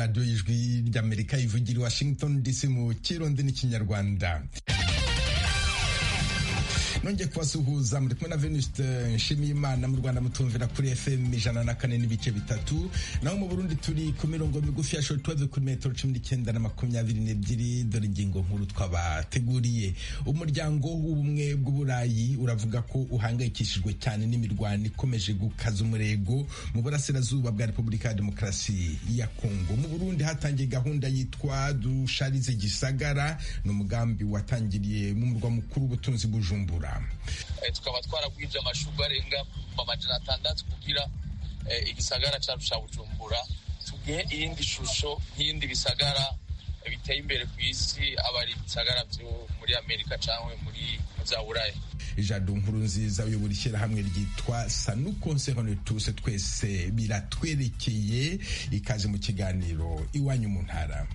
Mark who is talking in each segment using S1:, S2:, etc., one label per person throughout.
S1: radiyo y'ijwi ry'amerika ivugira i washington dc mu kirundi n'ikinyarwanda nongeye kubasuhuza muri kumwe na venuste nshimiyimana mu rwanda mutumvira kuri fm ijana na kane n'ibice bitatu naho mu burundi turi ku mirongo migufi ya shortwave kuri metero cumi n'icyenda na makumyabiri n'ebyiri dore ingingo nkuru twabateguriye umuryango w'ubumwe bw'uburayi uravuga ko uhangayikishijwe cyane n'imirwano ikomeje gukaza umurego mu burasirazuba bwa repubulika ya demokarasi ya kongo mu burundi hatangiye gahunda yitwa dusharize gisagara ni umugambi watangiriye mu murwa mukuru w'ubutunzi bujumbura
S2: tukaba twaragwije amashurwe arenga amajana atandatu kugira igisagara cyacu cya bujumbura tugihe iyindi shusho nk'iyindi bisagara biteye imbere ku isi aba ari ibisagara byo muri amerika cyangwa muri za buraya
S1: ijado nkuru nziza uyobora ishyirahamwe ryitwa sanuko nsehonetuse twese biratwerekeye ikaze mu kiganiro iwanyu mu ntara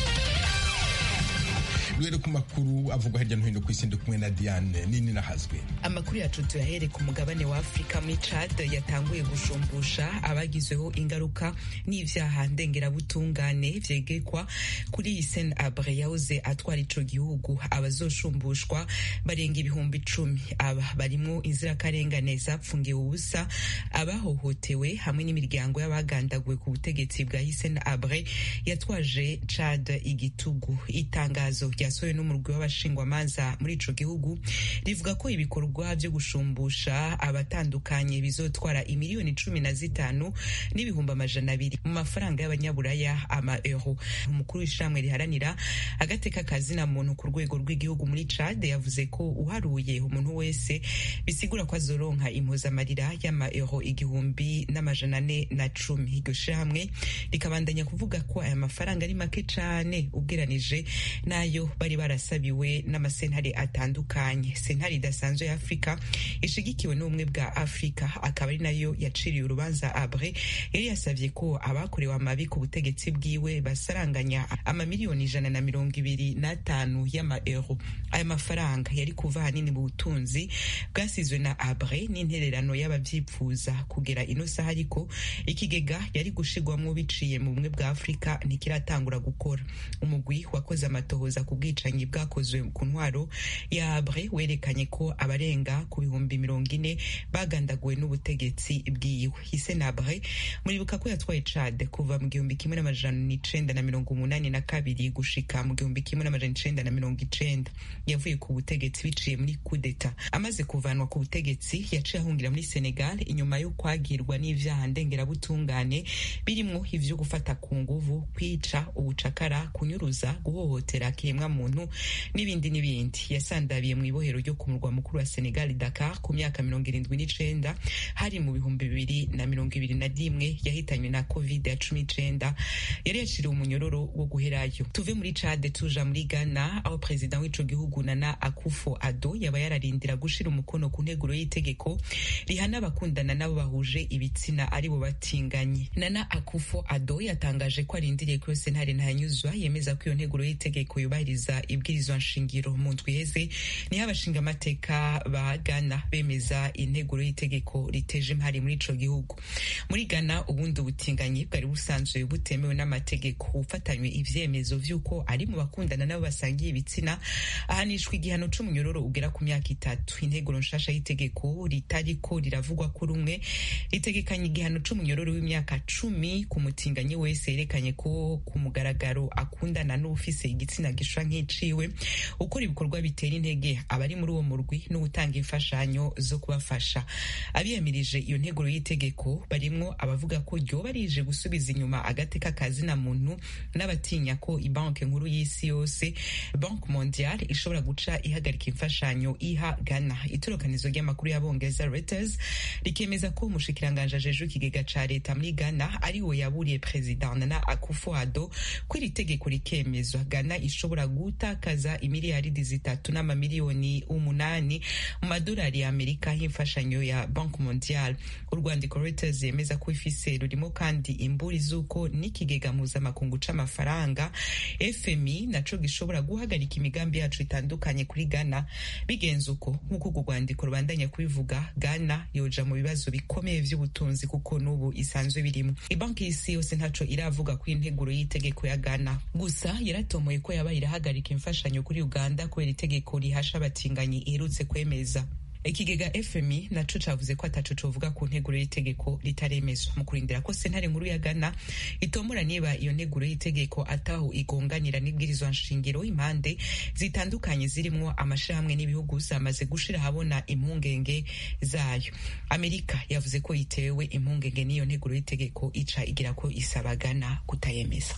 S1: rero ku makuru avugwa hirya no hino ku isi ndi kumwe na Diane nini nahazwe
S3: amakuru yacu tuyahere ku mugabane wa Afurika muri Chad yatanguye gushumbusha abagizweho ingaruka n'ivyaha ndengerabutungane vyegekwa kuri Hissène Habré yahoze atwara ico gihugu abazosumbushwa barenga ibihumbi icumi aba barimwo inzirakarengane zapfungiwe ubusa abahohotewe hamwe n'imiryango y'abagandaguwe ku butegetsi bwa Hissène Habré yatwaje Chad igitugu itangazo ryasohowe n'umurwi w'abashingwamanza muri ico gihugu rivuga ko ibikorwa vyo gushumbusha abatandukanye bizotwara imiliyoni cumi na zitanu n'ibihumbi amajana abiri mu mafaranga y'abanyaburaya ama euro umukuru w'ishyirahamwe riharanira agateka kazina muntu ku rwego rw'igihugu muri Chad yavuze ko uharuye umuntu wese bisigura ko azoronka impuzamarira y'ama euro igihumbi n'amajana ane na cumi iryo shirahamwe rikabandanya kuvuga ko aya mafaranga ari make cane ugeranije n'ayo bari barasabiwe n'amasentare atandukanye sentare idasanzwe ya afurika ishigikiwe n'ubumwe bwa afurika akaba ari nayo yaciriye urubanza abre yari yasavye ko abakorewe amabi ku butegetsi bwiwe basaranganya amamiliyoni ijana na mirongo ibiri n'atanu y'ama euro aya mafaranga yari kuva ahanini mu butunzi bwasizwe na abre n'intererano y'abavyipfuza kugera ino saha ariko ikigega yari gushirwamwo biciye mu bumwe bwa afurika ntikiratangura gukora umugwi wakoze amatohoza ku bwicanyi bwakozwe ku ntwaro ya Habré werekanye ko abarenga ku bihumbi mirongo ine bagandaguwe n'ubutegetsi bwiwe Hissène Habré muribuka ko yatwaye Chad kuva mu gihumbi kimwe n'amajana n'icenda na mirongo umunani na kabiri gushika mu gihumbi kimwe n'amajana icenda na mirongo icenda yavuye ku butegetsi biciye muri kudeta amaze kuvanwa ku butegetsi yaciye ahungira muri Senegal inyuma yo kwagirwa n'ivyaha ndengerabutungane birimwo ivyo gufata ku nguvu kwica ubucakara kunyuruza guhohotera kiremwa muntu n'ibindi n'ibindi yasandabiye mu ibohero ryo ku murwa mukuru wa Senegal Dakar ku myaka mirongo irindwi n'icenda hari mu bihumbi bibiri na mirongo ibiri na rimwe yahitanywe na covid ya cumi n'icenda yari yaciriwe umunyororo wo guherayo tuve muri Chad tuja muri Ghana aho perezida w'ico gihugu Nana Akufo Addo yaba yararindira gushira umukono ku nteguro y'itegeko rihana abakundana nabo bahuje ibitsina aribo batinganye Nana Akufo Addo yatangaje ko arindiriye ko yose ntare ntanyuzwa yemeza ko iyo nteguro y'itegeko yubahiriza ibwirizwa nshingiro mu ndwi iheze niho abashinga amateka ba Ghana bemeza integuro y'itegeko riteje impari muri ico gihugu muri Ghana ubundi ubutinganyi bwari busanzwe butemewe n'amategeko ufatanywe ivyemezo vy'uko ari mu bakundana nabo basangiye ibitsina ahanishwa igihano c'umunyororo ugera ku myaka itatu integuro nshasha y'itegeko ritariko riravugwa ko rumwe ritegekanya igihano c'umunyororo w'imyaka cumi ku mutinganyi wese yerekanye ko ku mugaragaro akundana n'ufise igitsina gishwa nk'iciwe ukora ibikorwa bitera intege abari muri uwo murwi n'ugutanga imfashanyo zo kubafasha abiyamirije iyo nteguro y'itegeko barimwo abavuga ko ryoba rije gusubiza inyuma agateka kazina muntu n'abatinya ko ibanki nkuru y'isi yose banki mondiale ishobora guca ihagarika imfashanyo iha Ghana itorokanizo ry'amakuru y'abongereza Reuters rikemeza ko umushikiranganje ajejwe ikigega ca leta muri Ghana ari we yaburiye perezida Nana Akufo-Addo ko iri tegeko rikemezwa Ghana ishobora gutakaza imiliyaridi zitatu n'amamiliyoni umunani mu madolari ya amerika y'imfashanyo ya banki mondiale urwandiko reuters yemeza ko ifise rurimo kandi imburi z'uko n'ikigega mpuzamakungu c'amafaranga fmi naco gishobora guhagarika imigambi yacu itandukanye kuri ghana bigenze uko nk'uko urwo rwandiko rubandanya kubivuga ghana yoja mu bibazo bikomeye vy'ubutunzi kuko n'ubu isanzwe birimo ibanki y'isi yose ntaco iravuga ku integuro y'itegeko ya ghana gusa yaratomoye ko yaba irahagarika imfashanyo kuri uganda kubera itegeko rihasha abatinganyi iherutse kwemeza ikigega fmi naco cavuze ko ataco covuga ku nteguro y'itegeko ritaremezwa mu kurindira ko sentare nkuru ya ghana itomora niba iyo nteguro y'itegeko ataho igonganira n'ibwirizwa nshingiro impande zitandukanye zirimwo amashirahamwe n'ibihugu zamaze gushira ahabona impungenge zayo amerika yavuze ko yitewe impungenge n'iyo nteguro y'itegeko ica igira ko isaba ghana kutayemeza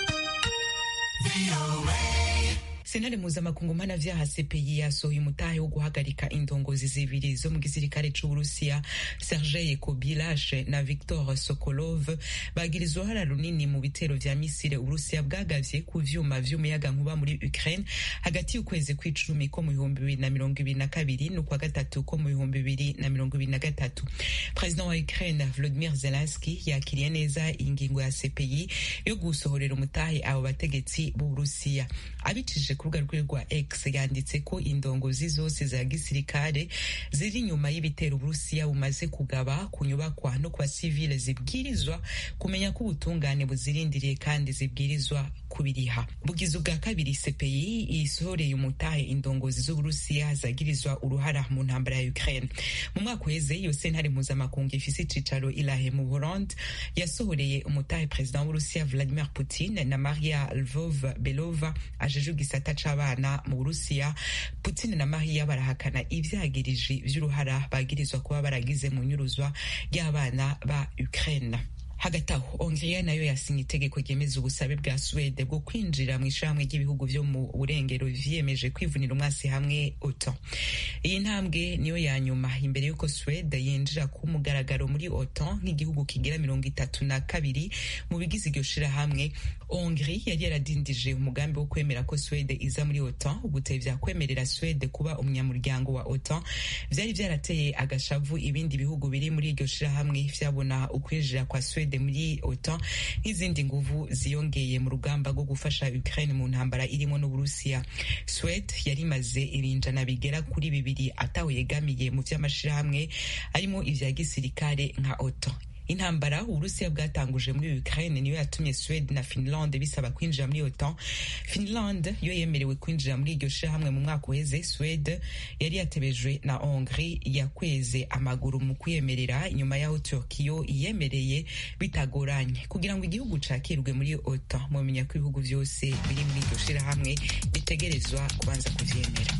S3: sentare mpuzamakungu mpanavyaha cpi yasohoye umutahe wo guhagarika indongozi zibiri zo mu gisirikare c'uburusiya sergei kobilashe na victor sokolov bagirizwa uruhara runini mu bitero vya misile uburusiya bwagavye ku vyuma vy'umuyagankuba muri ukraine hagati y'ukwezi kw'icumi ko mu bihumbi bibiri na mirongo ibiri na kabiri n'ukwa gatatu ko mu bihumbi bibiri na mirongo ibiri na gatatu perezida wa ukraine volodimir zelenski yakiriye neza ingingo ya cpi yo gusohorera umutahe abo bategetsi b'uburusiya abicishije ku rubuga rwe rwa X yanditse ko indongozi zose za gisirikare ziri inyuma y'ibitero Uburusiya bumaze kugaba ku nyubakwa no ku basivile zibwirizwa kumenya ko ubutungane buzirindiriye kandi zibwirizwa kubiriha bugize ubwa kabiri CPI isohoreye umutahe indongozi z'Uburusiya zagirizwa uruhara mu ntambara ya Ukraine mu mwaka uheze iyo sentare mpuzamakungu ifise icicaro ilahe mu Burundi yasohoreye umutahe perezida w'Uburusiya Vladimir Putin na Maria Lvov Belova ajeje igisata c'abana mu Burusiya Putin na Maria barahakana ivyagiriji vy'uruhara bagirizwa kuba baragize mu nyuruzwa ry'abana ba Ukraine hagati aho hongiriya nayo yasinye itegeko ryemeza ubusabe bwa suwede bwo kwinjira mu ishyirahamwe ry'ibihugu vyo mu burengero vyiyemeje kwivunira umwasi hamwe otan iyi ntambwe niyo ya nyuma imbere y'uko suwede yinjira ku mugaragaro muri otan nk'igihugu kigira mirongo itatu na kabiri mu bigize iryo shirahamwe hongri yari yaradindije umugambi wo kwemera ko suwede iza muri otan ugutevya kwemerera suwede kuba umunyamuryango wa otan vyari vyarateye agashavu ibindi bihugu biri muri iryo shirahamwe vyabona ukwinjira kwa suwede muri OTAN nk'izindi nguvu ziyongeye mu rugamba rwo gufasha Ukraine mu ntambara irimo n'Uburusiya. Swede yari imaze ibinjana bigera kuri bibiri ataho yegamiye mu vy'amashirahamwe arimo ivya gisirikare nka OTAN. intambara uburusiya bwatanguje muri ukraine niyo yatumye swede na finland bisaba kwinjira muri otan finland yo yemerewe kwinjira muri iryo shirahamwe mu mwaka uheze swede yari yatebejwe na hongri yakweze amaguru mu kwiyemerera inyuma yaho turkiyo iyemereye bitagoranye kugira ngo igihugu cakirwe muri otan mumenya ko ibihugu vyose biri muri iryo shirahamwe bitegerezwa kubanza kuvyemera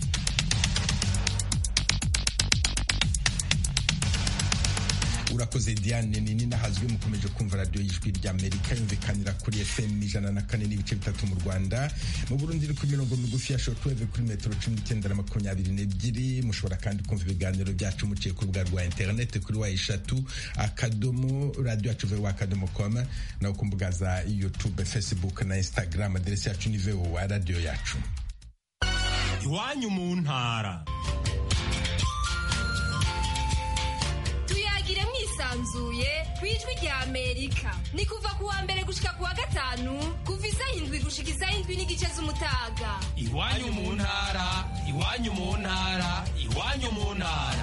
S1: urakoze diane nini nahazwi mukomeje kumva radiyo y'ijwi ry'amerika yumvikanira kuri fm ijana na kane n'ibice bitatu mu rwanda mu burundi iri ku mirongo migufi ya shortwave kuri metero cumi n'icyenda na makumyabiri n'ebyiri mushobora kandi kumva ibiganiro byacu muciye ku rubuga rwa interineti kuri wa eshatu akadomo radiyo yacu vewa akadomo koma naho ku mbuga za youtube facebook na instagram aderesi yacu ni vewa radiyo yacu
S4: iwanyu mu ntara
S5: tuyagire mwisanzuye ku ijwi rya amerika ni kuva ku wa mbere gushika ku wa gatanu kuva isaha indwi gushika isaha indwi n'igice z'umutaga
S4: iwanyu mu ntara iwanyu mu ntara iwanyu mu ntara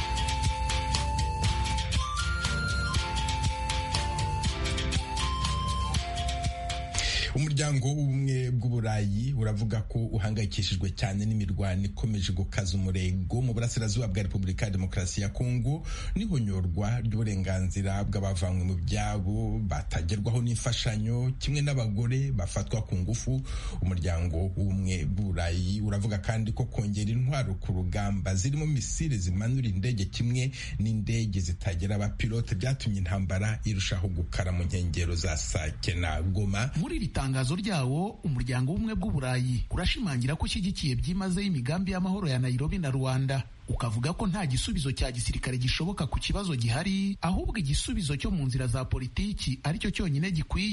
S1: umuryango w'ubumwe bw'uburayi uravuga ko uhangayikishijwe cyane n'imirwano ikomeje gukaza umurego mu burasirazuba bwa repubulika ya demokarasi ya kongo n'ihonyorwa ry'uburenganzira bw'abavanywe mu byabo batagerwaho n'imfashanyo kimwe n'abagore bafatwa ku ngufu umuryango w'ubumwe bw'uburayi uravuga kandi ko kongera intwaro ku rugamba zirimo misile zimanura indege kimwe n'indege zitagira abapilote byatumye intambara irushaho gukara mu nkengero za sake na goma
S6: muri iri tangazo ryawo umuryango w'ubumwe bw'uburayi urashimangira ko ushyigikiye byimazeyo imigambi y'amahoro ya nairobi na rwanda ukavuga ko nta gisubizo cya gisirikare gishoboka ku kibazo gihari ahubwo igisubizo cyo mu nzira za politiki aricyo cyonyine gikwiye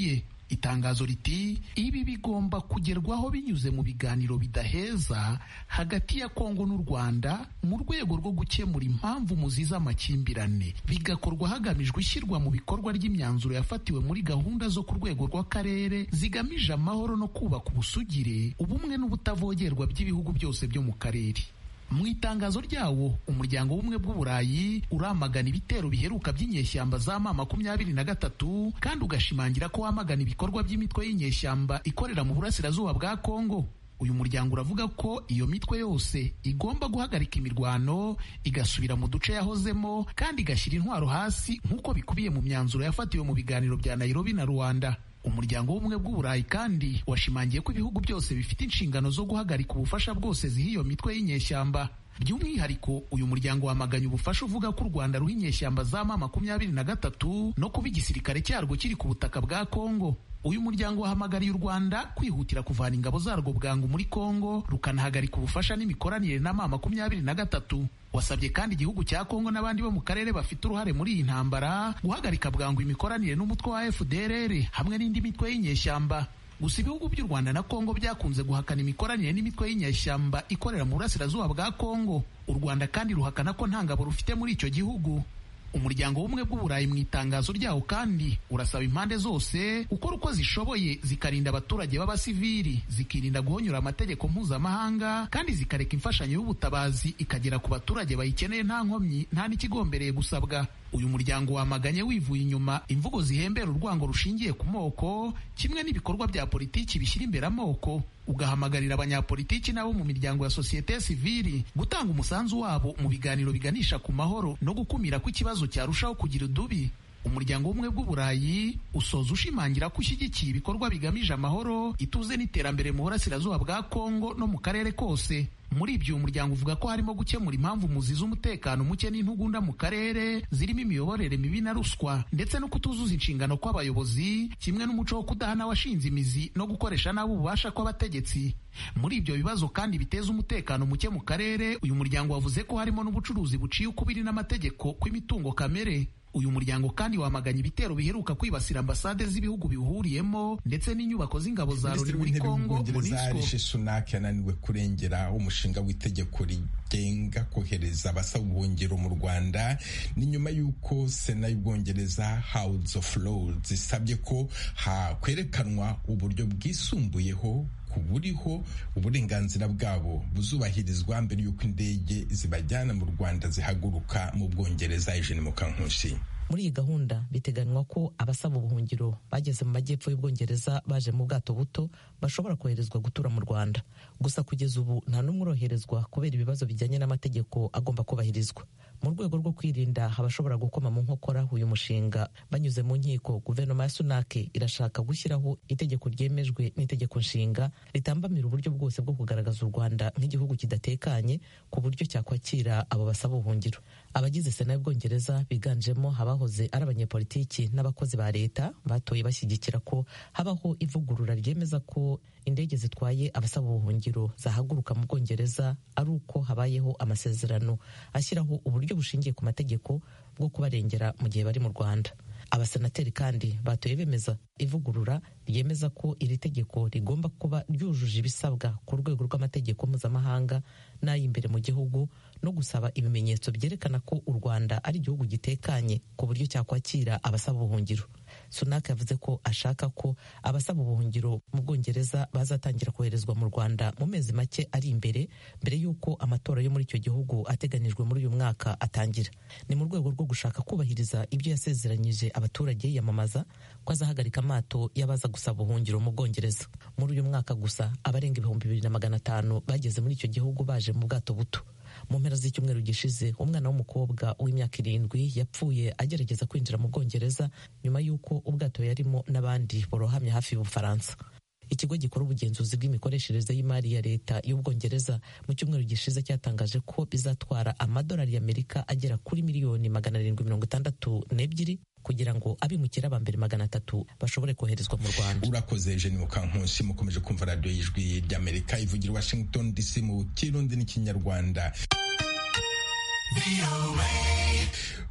S6: itangazo riti ibi bigomba kugerwaho binyuze mu biganiro bidaheza hagati ya kongo n'u rwanda mu rwego rwo gukemura impamvu muziza amakimbirane bigakorwa hagamijwe ishyirwa mu bikorwa ry'imyanzuro yafatiwe muri gahunda zo ku rwego rw'akarere zigamije amahoro no kubaka ubusugire ubumwe n'ubutavogerwa by'ibihugu byose byo mu karere mu itangazo ryawo umuryango w'ubumwe bw'uburayi uramagana ibitero biheruka by'inyeshyamba za ma makumyabiri na gatatu kandi ugashimangira ko wamagana ibikorwa by'imitwe y'inyeshyamba ikorera mu burasirazuba bwa kongo uyu muryango uravuga ko iyo mitwe yose igomba guhagarika imirwano igasubira mu duce yahozemo kandi igashyira intwaro hasi nk'uko bikubiye mu myanzuro yafatiwe mu biganiro bya nairobi na rwanda umuryango w'ubumwe bw'uburayi kandi washimangiye ko ibihugu byose bifite inshingano zo guhagarika ubufasha bwose ziha iyo mitwe y'inyeshyamba by'umwihariko uyu muryango wamaganye ubufasha uvuga ko u rwanda ruha inyeshyamba za ma makumyabiri na gatatu no kuba igisirikare cyarwo kiri ku butaka bwa kongo uyu muryango wahamagariye u rwanda kwihutira kuvana ingabo zarwo bwangu muri kongo rukanahagarika ubufasha n'imikoranire na ma makumyabiri na gatatu wasabye kandi igihugu cya kongo n'abandi bo mu karere bafite uruhare muri iyi ntambara guhagarika bwangu imikoranire n'umutwe wa fdrr hamwe n'indi mitwe y'inyeshyamba gusa ibihugu by'u rwanda na kongo byakunze guhakana imikoranire n'imitwe y'inyeshyamba ikorera mu burasirazuba bwa kongo u rwanda kandi ruhakana ko nta ngabo rufite muri icyo gihugu umuryango w'ubumwe bw'uburayi mu itangazo ryawo kandi urasaba impande zose gukora uko zishoboye zikarinda abaturage b'abasivili zikirinda guhonyura amategeko mpuzamahanga kandi zikareka imfashanyo y'ubutabazi ikagera ku baturage bayikeneye nta nkomyi nta n'ikigombereye gusabwa uyu muryango wamaganye wivuye inyuma imvugo zihembera urwango rushingiye ku moko kimwe n'ibikorwa bya politiki bishyira imbere amoko ugahamagarira abanyapolitiki nabo mu miryango ya sosiyete sivili gutanga umusanzu wabo mu biganiro biganisha ku mahoro no gukumira ko ikibazo cyarushaho kugira udubi umuryango w'ubumwe bw'uburayi usoza ushimangira ko ushyigikiye ibikorwa bigamije amahoro ituze n'iterambere mu burasirazuba bwa kongo no mu karere kose muri ibyo uyu muryango uvuga ko harimo gukemura impamvu muzi z'umutekano muke n'intugunda mu karere zirimo imiyoborere mibi na ruswa ndetse no kutuzuza inshingano kw'abayobozi kimwe n'umuco wo kudahana washinze imizi no gukoresha nabi ububasha kw'abategetsi muri ibyo bibazo kandi biteza umutekano muke mu karere uyu muryango wavuze ko harimo n'ubucuruzi buciye ukubiri n'amategeko kw'imitungo kamere uyu muryango kandi wamaganye ibitero biheruka kwibasira ambasade z'ibihugu biwuhuriyemo ndetse n'inyubako z'ingabo za loni muri kongo
S1: rishi sunak yananiwe kurengera umushinga w'itegeko rigenga kohereza abasaba ubuhungiro mu rwanda ni nyuma y'uko sena y'ubwongereza house of lords isabye ko hakwerekanwa uburyo bwisumbuyeho ku buriho uburenganzira bwabo buzubahirizwa mbere y'uko indege zibajyana mu rwanda zihaguruka mu bwongereza ijeni mu kankushi
S7: muri iyi gahunda biteganywa ko abasaba ubuhungiro bageze mu majyepfo y'ubwongereza baje mu bwato buto bashobora koherezwa gutura mu rwanda gusa kugeza ubu nta n'umwe uroherezwa kubera ibibazo bijyanye n'amategeko agomba kubahirizwa mu rwego rwo kwirinda abashobora gukoma mu nkokora uyu mushinga banyuze mu nkiko guverinoma ya sunake irashaka gushyiraho itegeko ryemejwe n'itegeko nshinga ritambamira uburyo bwose bwo kugaragaza u rwanda nk'igihugu kidatekanye ku buryo cyakwakira abo basaba ubuhungiro abagize sena y'ubwongereza biganjemo abahoze ari abanyepolitiki n'abakozi ba leta batoye bashyigikira ko habaho ivugurura ryemeza ko indege zitwaye abasaba ubuhungiro zahaguruka mu bwongereza ari uko habayeho amasezerano ashyiraho uburyo bushingiye ku mategeko bwo kubarengera mu gihe bari mu rwanda abasenateri kandi batoye bemeza ivugurura ryemeza ko iri tegeko rigomba kuba ryujuje ibisabwa ku rwego rw'amategeko mpuzamahanga n'ay'imbere mu gihugu no gusaba ibimenyetso byerekana ko u rwanda ari igihugu gitekanye ku buryo cyakwakira abasaba ubuhungiro sunak yavuze ko ashaka ko abasaba ubuhungiro mu bwongereza bazatangira koherezwa mu rwanda mu mezi make ari imbere mbere y'uko amatora yo muri icyo gihugu ateganijwe muri uyu mwaka atangira ni mu rwego rwo gushaka kubahiriza ibyo yasezeranyije abaturage yiyamamaza ko azahagarika amato y'abaza gusaba ubuhungiro mu bwongereza muri uyu mwaka gusa abarenga ibihumbi bibiri na magana atanu bageze muri icyo gihugu baje mu bwato buto mu mpera z'icyumweru gishize umwana w'umukobwa w'imyaka irindwi yapfuye agerageza kwinjira mu bwongereza nyuma y'uko ubwato yarimo n'abandi borohamye hafi y'ubufaransa ikigo gikora ubugenzuzi bw'imikoreshereze y'imari ya leta y'ubwongereza mu cyumweru gishize cyatangaje ko bizatwara amadolari y'amerika agera kuri miliyoni magana arindwi mirongo itandatu n'ebyiri kugira ngo abimukira ba mbere magana atatu bashobore koherezwa mu rwanda
S1: urakoze jeni mukankusi mukomeje kumva radiyo y'ijwi ry'amerika ivugira washington dc mu kirundi n'ikinyarwanda ubu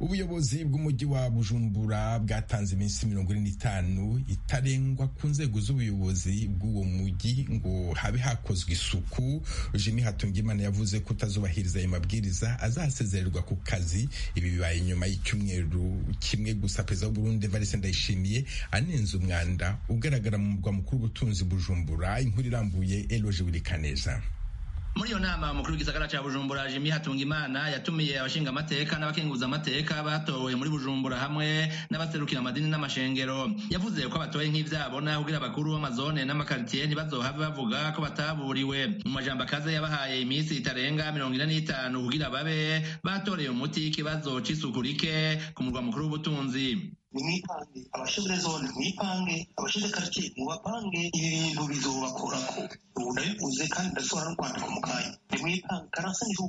S1: ubuyobozi bw'umujyi wa bujumbura bwatanze iminsi mirongo ine n'itanu itarengwa ku nzego z'ubuyobozi bw'uwo mujyi ngo habe hakozwe isuku jimmy hatungimana yavuze ko utazubahiriza ayo mabwiriza azasezererwa ku kazi ibi bibaye nyuma y'icyumweru kimwe gusa perezida w'uburundi evariste ndayishimiye anenze umwanda ugaragara mu murwa mukuru w'ubutunzi bujumbura inkuru irambuye eloje wirikaneza
S8: muri iyo nama umukuru w'igisagara cya bujumbura jimmy hatungimana yatumiye abashinga amateka n'abakenguza amateka batowe muri bujumbura hamwe n'abaserukira amadini n'amashengero yavuze ko abatoye nk'ivyabona kugira abakuru b'amazone n'amakaritiye ntibazohave bavuga ko bataburiwe mu majambo akaze yabahaye iminsi itarenga mirongo ine n'itanu kugira babe batoreye umuti ikibazo c'isuku rike ku murwa mukuru w'ubutunzi
S9: nimwipange abashinzwe zone mwipange abashinzwe karitsiye mubapange ibi bintu bizobakorako ubu ndabivuze kandi ndasohora no kwandika mu kanya nimwipange karansanyihu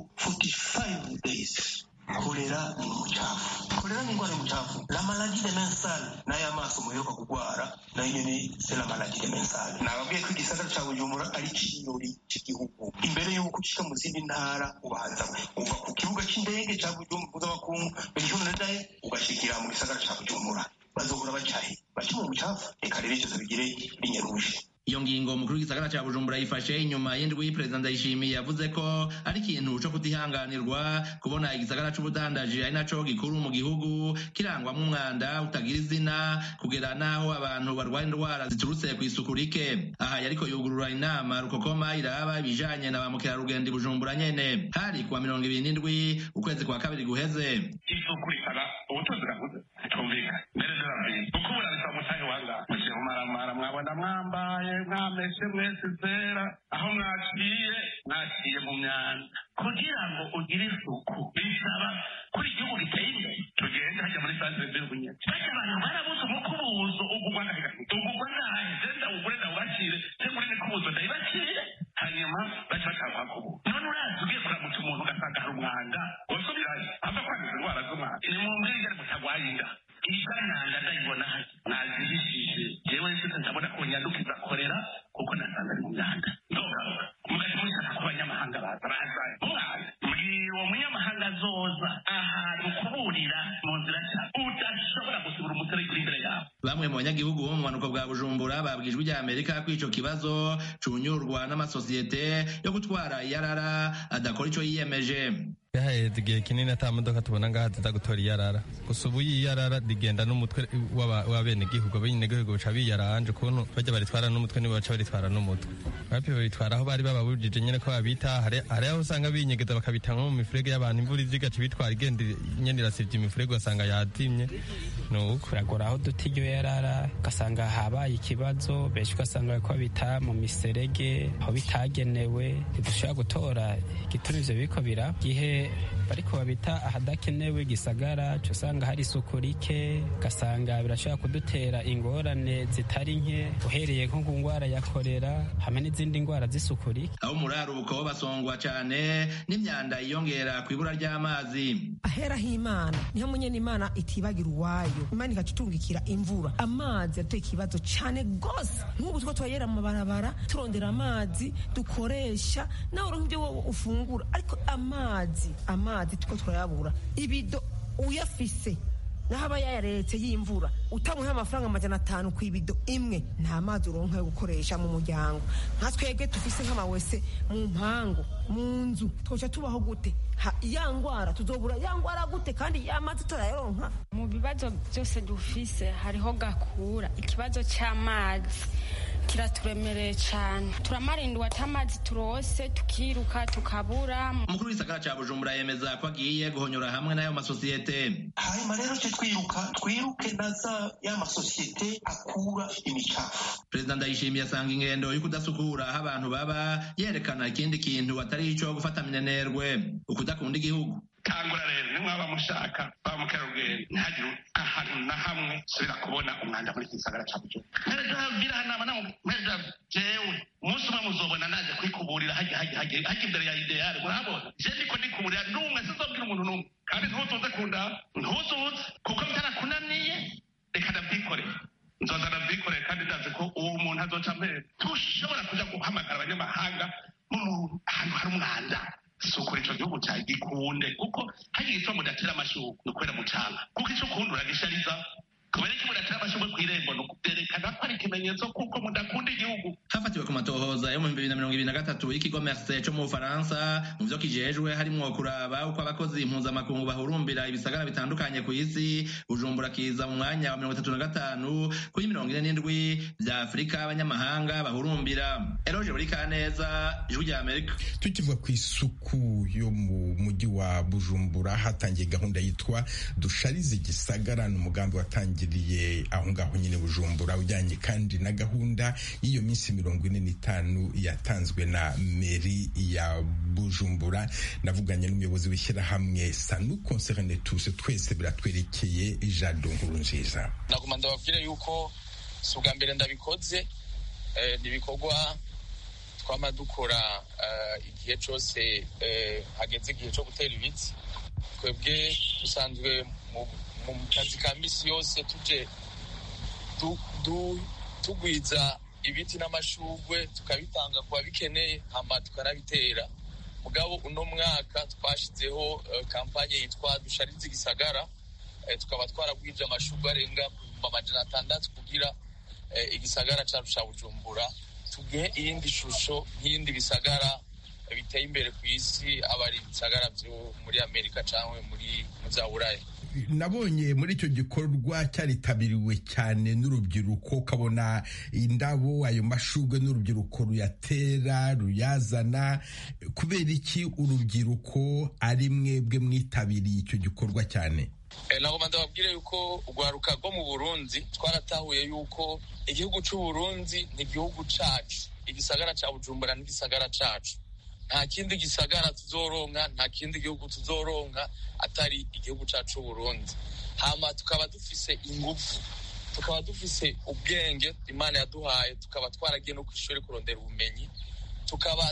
S9: 45 days kolera ni umucafu kolera ni indwara y'umucafu la maladie de mensale nayo amaso muheruka kugwara nayo nyene c'est la maladie de mensale nababwiye ko igisagara ca bujumbura ari iciyori c'igihugu imbere y'uko ucika mu zindi ntara ubanza uva ku kibuga c'indege ca bujumbura mpuzamakungu benihunadaye ugashikira mu gisagara ca bujumbura bazohora bacahe baca mu mucafu reka rero ivyo bigire binyaruje
S8: iyo ngingo umukuru w'igisagara cya bujumbura yifashe inyuma y'indwi perezida ndayishimiye yavuze ko ari ikintu co kutihanganirwa kubona igisagara c'ubudandaji ari naco gikuru mu gihugu kirangwamwo umwanda utagira izina kugera n'aho abantu barwara indwara ziturutse ku isuku rike aha yariko yugurura inama rukokoma iraba ibijanye na ba mukerarugendo i bujumbura nyene hari kuwa mirongo ibiri n'indwi ukwezi kwa kabiri guheze
S10: isuku rikaba ubutunzi bwavuze tumvikana mbere zirabizi kuko ubu nabisaba umusange wanga mushiye mumaramara mwabona mwambaye mwameshe mwese zera aho mwaciye mwaciye mu myanda kugira ngo ugire isuku bisaba kuri igihugu giteye imbere tugende hajya muri santere z'ubunyene bajya abantu barabuze umukubuzo ugugwa ngahe ugugwa ngahe zenda ugure ndawubacire cyangwa uri mikubuzo ndayibacire hanyuma baca bashaka kubu none urazi ugiye kuramutsa umuntu ugasanga hari umwanda wasubirayo ava kwanduza indwara z'umwanda ni mu mbwirwa mutagwaye inda iganyanga ndayibona mwazihishije jewe nshize ndabona ko nyandukiza korera kuko nasanga ari mu myanda ndogaruka mugahita mushaka ko abanyamahanga baza baza mwana mbwira uwo munyamahanga azoza ahantu kuburira mu nzira nshya udashobora gusibura umuserege uri imbere yawe
S8: bamwe mu banyagihugu bo mu bumanuko bwa bujumbura babwijwe rya amerika ko ico kibazo cunyurwa n'amasosiyete yo gutwara iyarara adakora ico yiyemeje
S11: haheze igihe kinini ata modoka tubona ngaha ziza gutora iyarara gusa ubu iyarara rigenda n'umutwe w'abenegihugu abenegihugu baca biyaranje ukuntu bajya baritwara n'umutwe nibo baca baritwara n'umutwe bapi babitwara aho bari bababujije nyene ko babita hari aho usanga binyegeza bakabita nko mu mifurege y'abantu imvura iziga ca bitwara igenda nyene irasivye imifurege ugasanga yatimye nuko
S12: biragora aho duta iryo yarara ugasanga habaye ikibazo benshi ugasanga bariko babita mu miserege aho bitagenewe ntidushobora gutora igituma ivyo biriko biraba gihe bariko babita ahadakenewe gisagara co usanga hari isuku rike ugasanga birashobora kudutera ingorane zitari nke uhereye nko ku ngwara ya korera hamwe n'izindi ngwara z'isuku rike
S8: aho umuraruko basongwa cane n'imyanda yiyongera ku ibura ry'amazi
S13: ahera h'imana niho munyene imana itibagira uwayo imana ikacutungikira imvura amazi yateye ikibazo cane gose nk'ubu two turayera mu mabarabara turondera amazi dukoresha nawe uronka ibyo wowe ufungura ariko amazi amazi tuko turayabura ibido uyafise naho aba yayaretse y'imvura utamuha amafaranga amajana atanu ku ibido imwe nta mazi uronka yo gukoresha mu muryango nka twebwe dufise nk'amawese mu mpangu mu nzu twoca tubaho gute ya ngwara tuzobura ya ngwara gute kandi ya mazi turayaronka
S14: mu bibazo byose dufise hariho gakura ikibazo cy'amazi kiraturemereye cyane turamarindiwe ati amazi turose tukiruka tukabura
S8: umukuru w'isagara cya bujumbura yemeza ko agiye guhonyora hamwe n'ayo masosiyete
S9: hanyuma rero twe twiruka twiruke na za ya masosiyete akura imicafu
S8: perezida ndayishimiye asanga ingendo yo kudasukura aho abantu baba yerekana ikindi kintu atari ico gufata minenerwe ukudakunda igihugu
S10: tangura rero nimwaba mushaka ba mukerarugendo ntihagire ahantu na hamwe subira kubona umwanda muri iki gisagara ca bujumbura mpereza bwira hanama na mpereza jewe umunsi umwe muzobona naje kwikuburira hajya hajya hajya hajya imbere ya ideale murabona je ndiko ndikuburira n'umwe sizobwira umuntu n'umwe kandi ntuzuze kunda ntuzuze kuko bitarakunaniye reka ndavyikorera nzoza ndavyikorera kandi ndazi ko uwo muntu azoca mbere tushobora kuja guhamagara abanyamahanga mu ahantu hari umwanda sukura ico gihugu cyawe gikunde kuko hagiye ituma mudatera amashurwe ni ukubera mucanga kuko icyo ukunda uragishariza kubera ko mudatera amashurwe ku irembo ni ukubyerekana ko ari ikimenyetso kuko mudakunda igihugu
S8: hafatiwe ku matohoza yo mu bihumbi bibiri na mirongo ibiri na gatatu y'ikigo merse co mu bufaransa mu vyo kijejwe harimwo kuraba uko abakozi impuzamakungu bahurumbira ibisagara bitandukanye ku isi bujumbura kiza mu mwanya wa mirongo itatu na gatanu kuri mirongo ine n'indwi vya afurika abanyamahanga bahurumbira eroje buri kaneza ijwi rya amerika
S1: tukivuga ku isuku yo mu mujyi wa bujumbura hatangiye gahunda yitwa dusharize igisagara ni umugambi watangiriye aho ngaho nyine bujumbura ujyanye kandi na gahunda y'iyo minsi mirongo ine n'itanu yatanzwe na meri ya bujumbura navuganye n'umuyobozi w'ishyirahamwe sanu concerne tous twese biratwerekeye jado nkuru nziza
S2: naguma ndababwire yuko si ubwa mbere ndabikoze ni ibikorwa twama dukora igihe cyose hageze igihe cyo gutera ibiti twebwe dusanzwe mu kazi ka misi yose tuje tugwiza ibiti n'amashugwe tukabitanga ku babikeneye hama tukanabitera mugabo uno mwaka twashyizeho kampanye yitwa dusharize igisagara tukaba twaragwije amashugwe arenga mu majana atandatu kugira igisagara cyacu cya bujumbura tugihe iyindi shusho nk'iyindi bisagara biteye imbere ku isi aba ari ibisagara byo muri amerika cyangwa muri za buraya
S1: nabonye muri icyo gikorwa cyaritabiriwe cyane n'urubyiruko ukabona indabo ayo mashugwe n'urubyiruko ruyatera ruyazana kubera iki urubyiruko ari mwebwe mwitabiriye icyo gikorwa cyane
S2: nagomba ndababwire yuko urwaruka rwo mu burundi twaratahuye yuko igihugu cy'u Burundi ni igihugu cyacu igisagara cya bujumbura n'igisagara cyacu nta kindi gisagara tuzoronka nta kindi gihugu tuzoronka atari igihugu cyacu Burundi hama tukaba dufise ingufu tukaba dufise ubwenge imana yaduhaye tukaba twaragiye no ku ishuri kurondera ubumenyi tukaba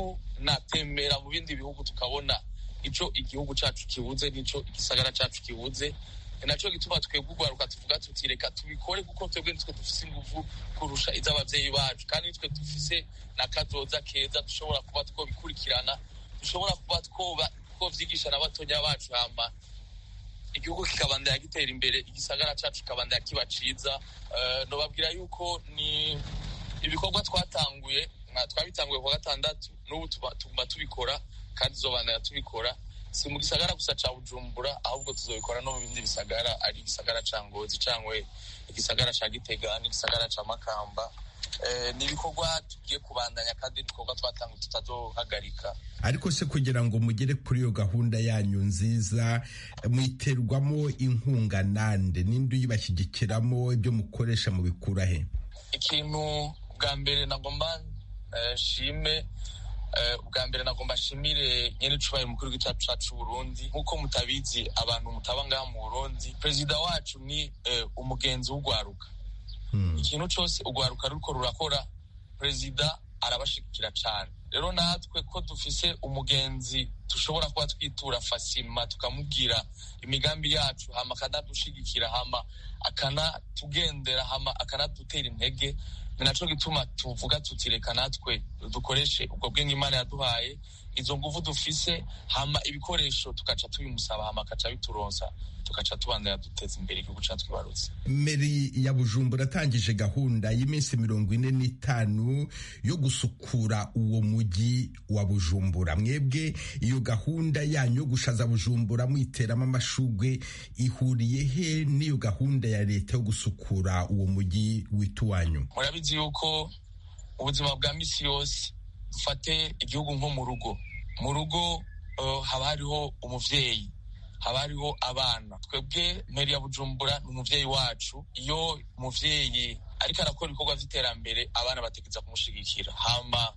S2: tunatembera mu bindi bihugu tukabona ico igihugu cyacu kibuze nico igisagara cyacu kibuze nacyo gituma twebwe urwaruka tuvuga tuti reka tubikore kuko twebwe nitwe dufise ingufu kurusha iz'abavyeyi bacu kandi nitwe dufise n'akazoza keza dushobora kuba twobikurikirana dushobora kuba twoba twovyigisha na batonya bacu hama igihugu kikabandanya gitera imbere igisagara cacu kikabandanya kiba ciza uh, nobabwira yuko ni ibikorwa twatanguye twabitanguye ku gatandatu n'ubu tuguma tubikora kandi tuzobandanya tubikora si mu gisagara gusa ca bujumbura ahubwo tuzobikora no mu bindi bisagara ari igisagara ca ngozi cangwe igisagara ca gitega n'igisagara ca makamba ni ibikorwa tugiye kubandanya kandi ibikorwa twatanguye tutazohagarika
S1: ariko se kugira ngo mugere kuri iyo gahunda yanyu nziza mwiterwamo inkunga nande ninde uyibashyigikiramo ibyo mukoresha mubikura he
S2: ikintu bwa mbere nagomba shime ubwa mbere nagomba nshimire nyene icubahiro umukuru w'igicacu cacu Burundi nk'uko mutabizi abantu mutaba ngaha mu Burundi perezida wacu ni umugenzi w'ugwaruka ikintu cose ugwaruka ruriko rurakora perezida arabashigikira cane rero natwe ko dufise umugenzi dushobora kuba twitura fasima tukamubwira imigambi yacu hama akanadushigikira hama akanatugendera hama akanadutera intege ni naco gituma tuvuga tuti reka natwe dukoreshe ubwo bwenge imana yaduhaye izo nguvu dufise hama ibikoresho tugaca tubimusaba hama akaca bituronsa tugaca tubandanya duteza imbere igihugu cacu twibarutse
S1: meri ya bujumbura atangije gahunda y'iminsi mirongo ine n'itanu yo gusukura uwo mujyi wa bujumbura mwebwe iyo gahunda yanyu yo gushaza bujumbura mwiteramo amashugwe ihuriye he n'iyo gahunda ya leta yo gusukura uwo mujyi wituwanyu
S2: murabizi yuko ubuzima bwa misi yose dufate igihugu nko mu rugo mu rugo uh, haba hariho umuvyeyi haba hariho abana twebwe meri ya bujumbura ni umuvyeyi wacu iyo umuvyeyi ariko arakora ibikorwa vy'iterambere abana bategereza kumushigikira hama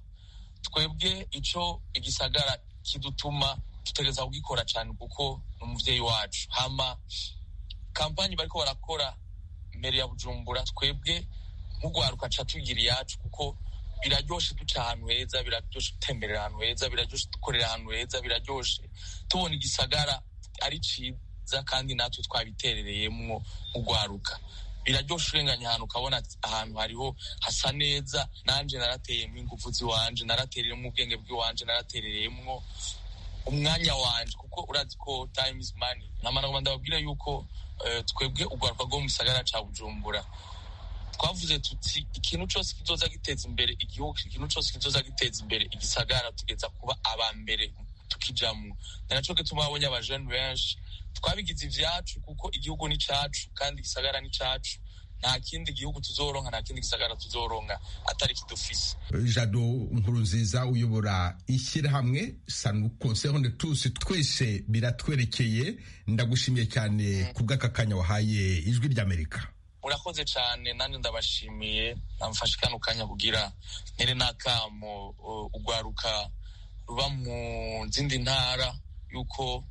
S2: twebwe ico igisagara kidutuma dutegereza kugikora cane kuko ni umuvyeyi wacu hama kampanyi bariko barakora meri ya bujumbura twebwe nk'ugwaruka ca tugira iyacu kuko biraryoshe duca ahantu heza biraryoshe gutemberera ahantu heza biraryoshe dukorera ahantu heza biraryoshe tubona igisagara ari ciza kandi natwe twabiterereyemwo ugwaruka biraryoshe urenganya ahantu ukabona ahantu hariho hasa neza nanje narateyemwo ingufu ziwanje naratereyemwo ubwenge bw'iwanje naraterereyemwo umwanya wanje kuko urazi ko time is money namanagoma ndababwira yuko twebwe urwaruka rwo mu gisagara ca bujumbura twavuze tuti ikintu cyose kizoza giteza imbere igihugu ikintu cyose kizoza giteza imbere igisagara tugeza kuba aba mbere tukijamwo ni naco gituma babonye abajene benshi twabigize ivyacu kuko igihugu ni cacu kandi igisagara ni cacu nta kindi gihugu tuzoronka nta kindi gisagara tuzoronka atari kidufise
S1: jado nkurunziza uyobora ishyirahamwe sanu conseil tusi twese biratwerekeye ndagushimiye cyane ku bw'aka kanya wahaye ijwi ry'amerika
S2: murakoze cyane nanjye ndabashimiye namfashe kano kanya kugira ntere n'akamo ugwaruka ruba mu zindi ntara yuko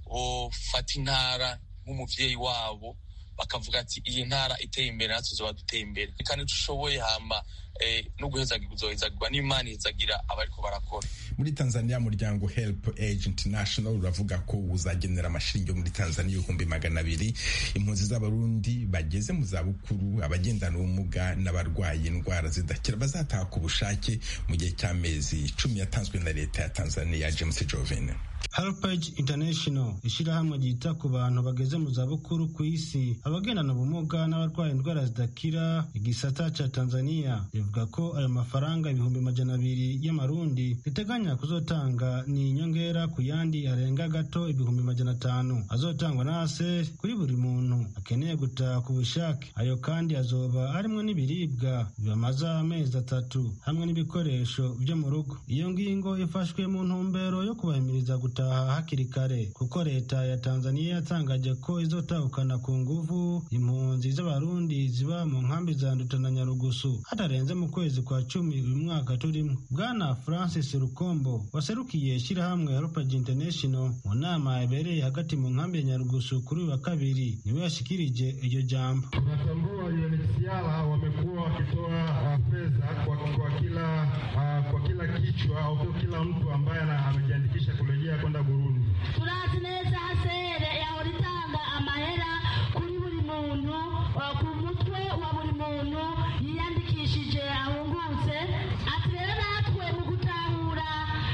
S2: bofata intara nk'umuvyeyi wabo bakavuga ati iyi ntara iteye imbere natwe tuzoba duteye imbere kandi dushoboye hama no guhezagirwa uzohezagirwa n'imana ihezagira abariko barakora
S1: muri tanzania muryango help age international uravuga ko uzagenera amashiringi yo muri tanzania ibihumbi magana abiri impunzi z'abarundi bageze mu zabukuru abagendana ubumuga n'abarwaye indwara zidakira bazataha ku bushake mu gihe cy'amezi cumi yatanzwe na leta ya tanzania james jovene
S15: Helpage International ishyirahamwe ryita ku bantu bageze mu zabukuru ku isi abagendana ubumuga n'abarwaye indwara zidakira igisata ca Tanzania rivuga ko ayo mafaranga ibihumbi majana abiri y'amarundi riteganya kuzotanga ni inyongera ku yandi arenga gato ibihumbi majana atanu azotangwa nase kuri buri muntu akeneye gutaha ku bushake ayo kandi azoba arimwo n'ibiribwa bibamaza amezi atatu hamwe n'ibikoresho vyo mu rugo iyo ngingo ifashwe mu ntumbero yo kubahimiriza gutaha hakiri kare kuko leta ya Tanzania yatangaje ko izotahukana ku nguvu impunzi z'abarundi ziba mu nkambi za Nduta na Nyarugusu hatarenze mu kwezi kwa cumi uyu mwaka turimo bwana Francis Rukombo waserukiye ishyirahamwe Helpage International mu nama yabereye hagati mu nkambi ya Nyarugusu kuri uyu wa kabiri niwe yashikirije iryo jambo
S16: tunatambua UNHCR wamekuwa wakitoa fedha kwa, kwa kila uh, kwa kila kichwa au kila mtu ambaye amejiandikisha kurejea kwenda Burundi.
S17: turazi neza hasere yahora itanga amahera kuri buri muntu ku mutwe wa buri muntu yiyandikishije ahungutse ati rero natwe mu gutahura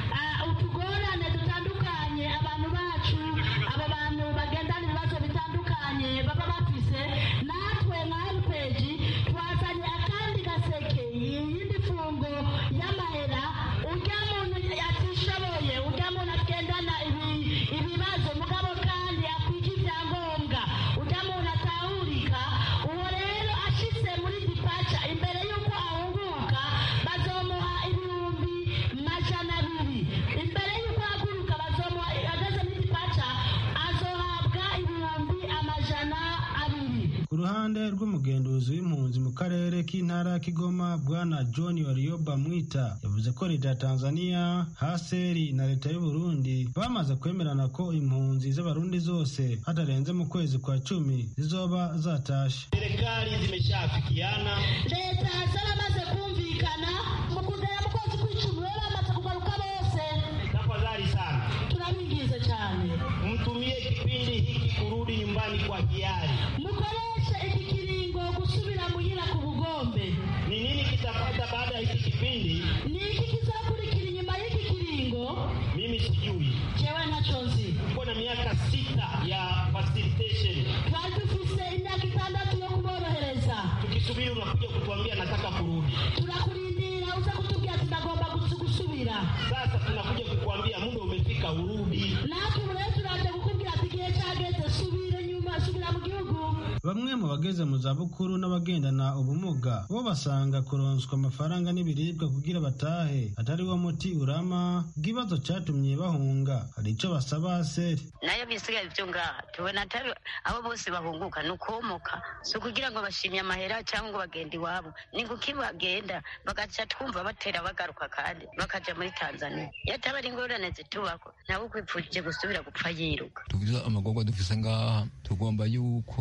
S17: utugorane dutandukanye abantu bacu aba bantu bagendana ibibazo bitandukanye baba bafise natwe nka heripeji twazanye akandi gaseke iyindi fungo y'amahera urya muntu atishoboye urya muntu agendana ibibazo mugabo kandi akwija ibyangombwa urya muntu atahurika uwo rero ashitse muri dipaca imbere y'uko ahunguka bazomuha ibihumbi majana abiri imbere y'uko ahaguruka bazomuha ageze muri dipaca azohabwa ibihumbi amajana abiri
S15: ku ruhande rw'umugenduzi w'impunzi mu karere k'intara ya Kigoma bwana John Warioba Mwita yavuze ko leta ya Tanzania haseri na leta y'u Burundi bamaze kwemerana ko impunzi z'abarundi zose hatarenze mu kwezi kwa cumi zizoba zatashe
S17: serikali zimeshafikiana leta zaramaze kumvikana mu kugera mu kwezi kw'icumi rero bamaze kugaruka bose
S16: Tafadhali sana,
S17: turabingize cyane
S16: mtumie kipindi hiki kurudi nyumbani kwa hiari.
S17: mukoreshe iki kiringo gusubira muhira ku bugombe
S16: Ni nini kitapata baada ya hiki kipindi?
S17: ni iki kizakurikira inyuma y'iki kiringo
S16: Mimi sijui.
S17: jewe ntaco nzi
S16: Tuko na miaka sita ya facilitation.
S17: twari dufise imyaka itandatu yo kuborohereza
S16: Tukisubiri unakuja kutuambia nataka kurudi.
S17: turakurindira uza kutubwira ati ndagomba gusu- gusubira
S16: Sasa tunakuja kukuambia muda umefika, urudi.
S17: natwe ubu rero turaje kukubwira ati igihe cyageze subire nyuma subira mu gihugu
S15: bamwe mu bageze mu zabukuru n'abagendana ubumuga bo basanga kuronswa amafaranga n'ibiribwa kugira batahe atari wo muti urama bw'ibibazo cyatumye bahunga hari icyo basaba seri
S18: nayo bisigaye byo ngaha tubona atari abo bose bahunguka ni ukomoka si ukugira ngo bashimye amahera cyangwa ngo bagenda iwabo ni kuki bagenda bagaca twumva batera bagaruka kandi bakaja muri tanzania iyo ataba ari ingorane zitubako nawe ukwipfuje gusubira gupfa yiruka
S19: tuvuze amagorwa dufise ngaha tugomba yuko boza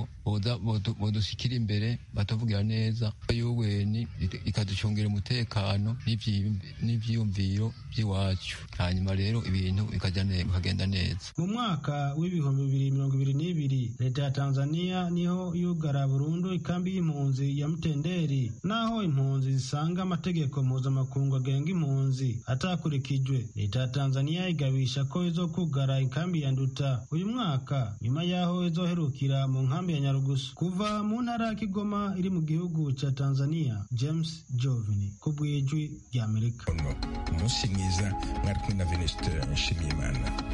S19: neza bodushikira imbere batuvugira neza yuweni ikaducungira umutekano n'ivyiyumviro by'iwacu hanyuma rero ibintu bikagenda neza
S15: mu mwaka w'ibihumbi bibiri mirongo ibiri n'ibiri leta ya tanzania niho yugara burundu ikambi y'impunzi ya mutenderi naho impunzi zisanga amategeko mpuzamakungu agenga impunzi atakurikijwe leta ya tanzania igabisha ko izokugara ikambi ya nduta uyu mwaka nyuma y'aho izoherukira mu nkambi ya nyarugusu kuva mu ntara ya kigoma iri mu gihugu cya tanzania james jovini ku bw'ijwi ry'amerika
S1: umunsi mwiza mwari kumwe na venuste nshimiyimana